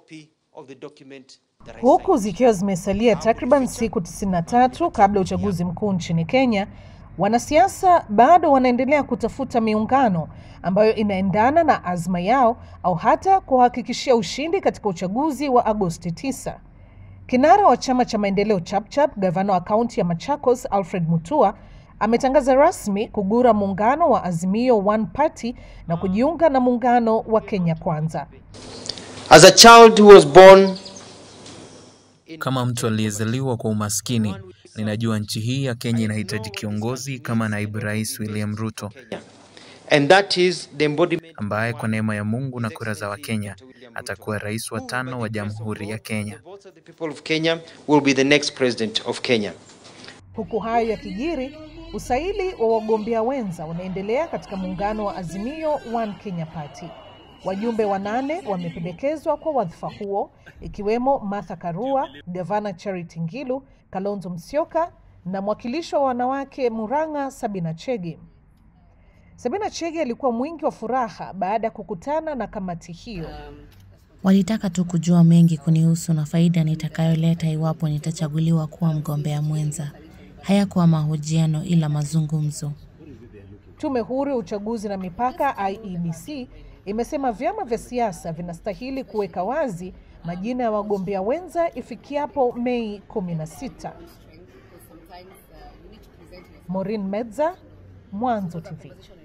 copy of the document that I Huku signed. zikiwa zimesalia takriban siku 93 kabla ya uchaguzi mkuu nchini Kenya, wanasiasa bado wanaendelea kutafuta miungano ambayo inaendana na azma yao au hata kuhakikishia ushindi katika uchaguzi wa Agosti 9. Kinara wa chama cha maendeleo Chapchap, gavana wa kaunti ya Machakos Alfred Mutua ametangaza rasmi kugura muungano wa Azimio One Party na kujiunga na muungano wa Kenya Kwanza. As a child who was born Kama mtu aliyezaliwa kwa umaskini, ninajua nchi hii ya Kenya inahitaji kiongozi kama naibu rais William Ruto, and that is the embodiment ambaye kwa neema ya Mungu na kura za Wakenya atakuwa rais wa tano wa Jamhuri ya Kenya. the votes of the people of Kenya will be the next president of Kenya. Huku hayo yakijiri, usaili wa wagombea wenza unaendelea katika muungano wa Azimio One Kenya Party. Wajumbe wanane wamependekezwa kwa wadhifa huo ikiwemo Martha Karua, gavana Charity Ngilu, Kalonzo Musyoka na mwakilishi wa wanawake Murang'a Sabina Chege. Sabina Chege alikuwa mwingi wa furaha baada ya kukutana na kamati hiyo. Walitaka tu kujua mengi kunihusu na faida nitakayoleta iwapo nitachaguliwa kuwa mgombea mwenza. Hayakuwa mahojiano ila mazungumzo. Tume huru ya uchaguzi na mipaka IEBC imesema vyama vya siasa vinastahili kuweka wazi majina ya wagombea wenza ifikiapo Mei 16. Maureen Medza, Mwanzo TV.